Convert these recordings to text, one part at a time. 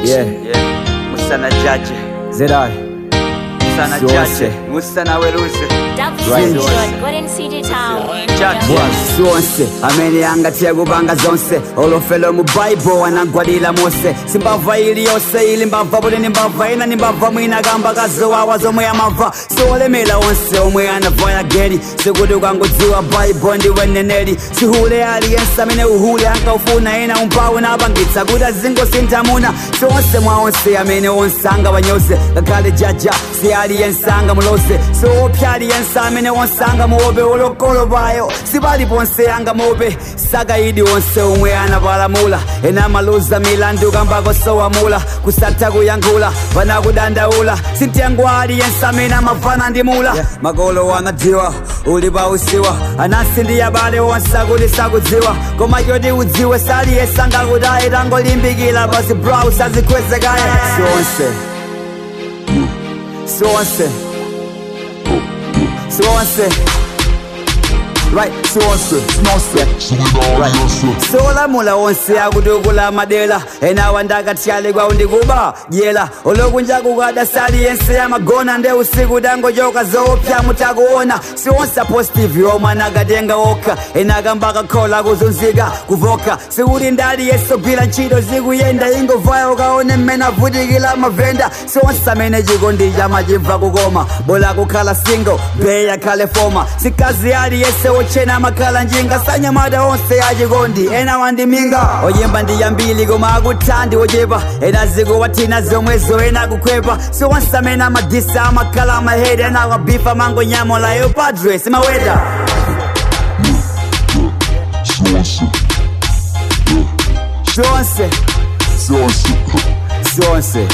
Yeah. Yeah. musana jaje Zedai. musana Siwase. jaje musana weruze Jaje. zonse amene angathiya kupanga zonse olofelo mu baibo anagwadira mose simbava ili yonse ili mbava buleni mbava ina ni mbava mwina kamba kazowawa zomwe amava siolemera onse omwe anavaya geri sikuti ukangodziwa baibo ndiwe neneri sihule aliyense amene uhule ankaufuna ena umpawu napangitsa kuti azingosintha muna sionse mwa onse amene onse angawanyoze ngakhale jaja si aliyense angamuloze siopya aliyense amene onse angamuope olokolo payo sipali ponse angamuope sakayidi onse omwe anapalamula ena maluza milandu kambako sowamula kusatha kuyankhula panakudandaula sintengo aliyense amene amafana ndi mula makolo anadziwa uli pausiwa anasi ndi abale onse akuti sakudziwa koma choti udziwe saliyese angakutaye tangolimbikira pasi brow sazikhwezekaya sonse sonse sonse right sonse right solamula onse akutukula madela enawa ndakatyale kwawo ndikuba dyela olokunja kukada saliyense amagona nde usiku dangochoka zoopya mutakuona sionse apositive omwe anakatenga okha enakamba kakhola kuzunzika kuvoka sikuti ndali yesogwira ntchito zikuyenda ingovaya ukaone mmene avutikira mavenda sionse amene chikondi chamachibva kukoma bola kukhala single beya khale foma sikazi aliyese ochena amakhala njinga sanyamata onse achikondi ena wandiminga oyimba ndiyambili koma akuthandi ochepa ena zikuwathina zomwezo ena kukhwepa sionse amene amadisa amakhala amahedi ena akabifa mangonyamulayo padre simaweda sonse sonse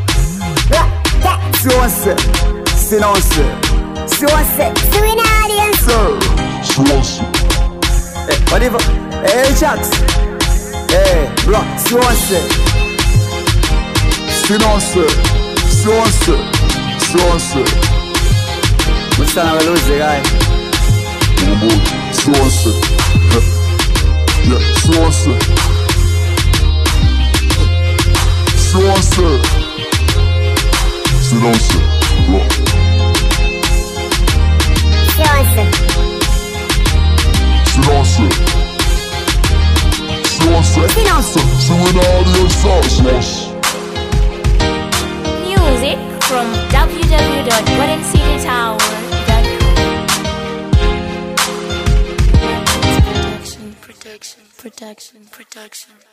sonse sinonse sonse Eh, whatever. Hey, Chucks. Hey, bro, sonse Sinonse, sonse, sonse, musana weluze kaya sonse, yeah, sonse, sonse, sinonse, bro. Silence. Silence. C'est une audience sauce. Music from www.goldencitytower.com. Protection, protection, protection, protection.